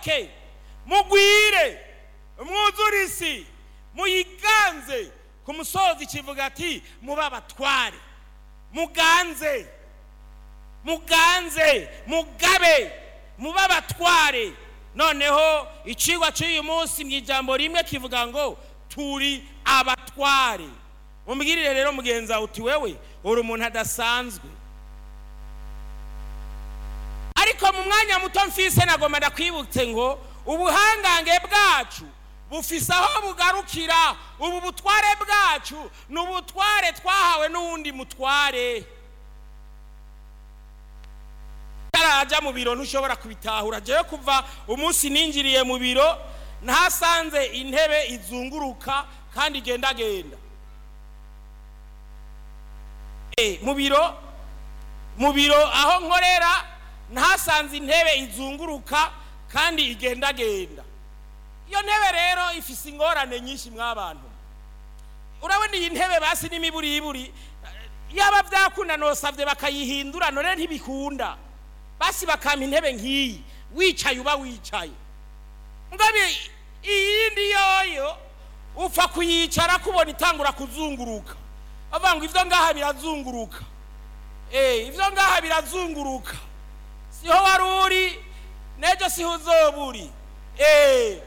muyoboke mugwire mwuzure isi muyiganze ku musozi kivuga ati mube abatware muganze muganze mugabe mube abatware noneho icigwa cy'uyu munsi mu ijambo rimwe kivuga ngo turi abatware umbwirire rero mugenzi wawe uti wewe uri umuntu adasanzwe ariko mu mwanya muto mfise nagomba ndakwibutse ngo ubuhangange bwacu bufise aho bugarukira ubu butware bwacu ni ubutware twahawe n'uwundi mutware utaraja mu biro ntushobora kubitahura jewe kuva umunsi ninjiriye mu biro ntasanze intebe izunguruka kandi igendagenda Eh, mu biro mu biro aho nkorera ntasanze intebe izunguruka kandi igendagenda iyo ntebe rero ifise ingorane nyinshi mw'abantu urabona iyi ntebe basi n'imiburiburi yaba byakunda nosabye bakayihindura none ntibikunda basi bakampa intebe nk'iyi wicaye uba wicaye ngabe iyindi yoyo upfa kuyicara kubona itangura kuzunguruka bavuga ngo ivyo ngaha birazunguruka eh ivyo ngaha birazunguruka siho wari uri nejo siho uzoba uri eh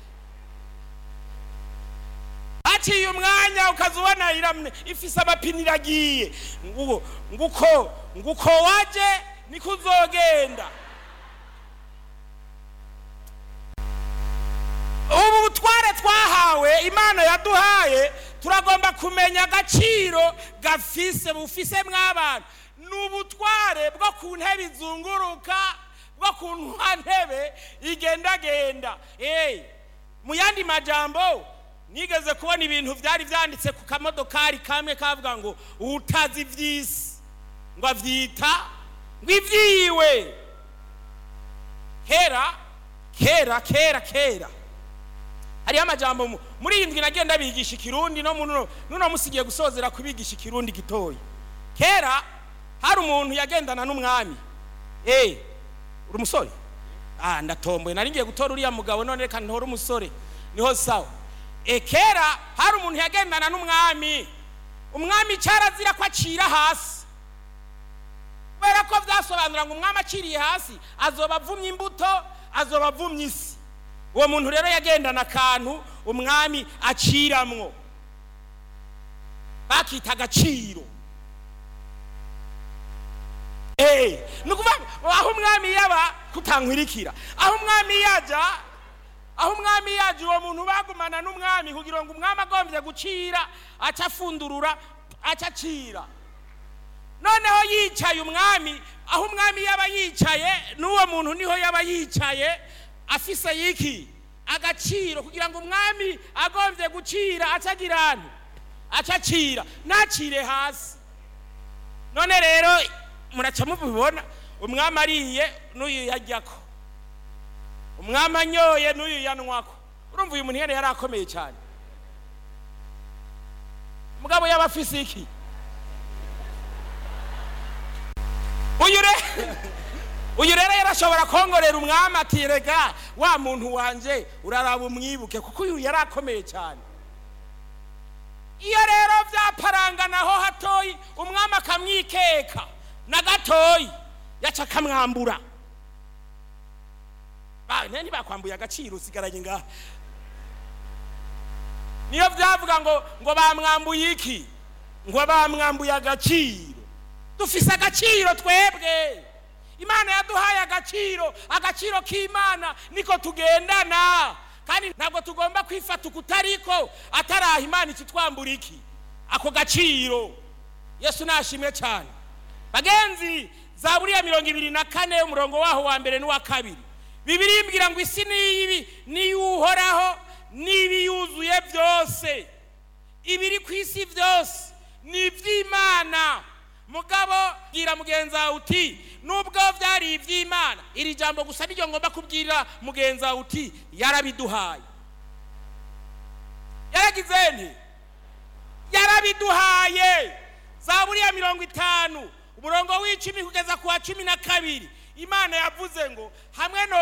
haciye umwanya ukaza ubona iramye ifise amapine iragiye nguko nguko nguko waje niko uzogenda ubu butware twahawe imana yaduhaye turagomba kumenya agaciro gafise bufise mw'abantu ni ubutware bwo ku ntebe izunguruka bwo ku ntebe igendagenda Eh, mu yandi majambo nigeze kubona ibintu byari byanditse ku kamodokari kamwe kavuga ngo utazi iby'isi ngo avyita ngo ibyiwe kera kera kera kera hariho amajambo mu- muri iyi ndwi nagenda bigisha ikirundi no muno nuno musigiye gusozera kubigisha ikirundi gitoya kera hari umuntu yagendana n'umwami eh uri umusore ah ndatomboye nari ngiye gutora uriya mugabo none reka ntore umusore niho sawa e kera hari umuntu yagendana n'umwami umwami cyarazira ko acira hasi kubera ko byasobanura ngo umwami aciriye hasi azoba avumye imbuto azoba avumye isi uwo muntu rero yagendana akantu umwami aciramwo bakita agaciro Eh, ni ukuvuga ngo aho umwami yaba kutankwirikira aho umwami yaja aho umwami yaje uwo muntu bagumana n'umwami kugira ngo umwami agombye gucira aca afundurura aca acira noneho yicaye umwami aho umwami yaba yicaye n'uwo muntu niho yaba yicaye afise yiki agaciro kugira ngo umwami agombye gucira aca agira ahantu aca acira ntacire hasi none rero muraca mubibona umwami ariye n'uyu yajyako umwami anyoye n'uyu yanywako urumva uyu muntu yari yari akomeye cyane mugabo yaba afise iki uyu rero uyu rero yarashobora kongorera umwami ati rega wa muntu wanje uraraba umwibuke kuko uyu yari akomeye cyane iyo rero byaparanganaho hatoyi umwami akamwikeka na gatoyi yaca akamwambura Ba- ne ntibakwambuye agaciro usigaranye ngaha niyo byavuga ngo ngo bamwambuye iki ngo bamwambuye agaciro dufise agaciro twebwe imana yaduhaye agaciro agaciro k'imana niko tugendana kandi ntabwo tugomba kwifata ukutariko ataraha imana ikitwambura iki ako gaciro yesu nashimwe cyane bagenzi zaburiya mirongo ibiri na kane umurongo waho wa mbere n'uwa kabiri bibiri imbwira ngo isi niyibi niyuhoraho n'ibiyuzuye byose ibiri ku isi byose ni iby'imana mugabo bwira mugenzi wawe uti nubwo byari iby'imana iri jambo gusa niryo ngomba kubwira mugenzi wawe uti yarabiduhaye yaragize nti yarabiduhaye zaburiya mirongo itanu umurongo w'icumi kugeza ku wa cumi na kabiri imana yavuze ngo hamwe no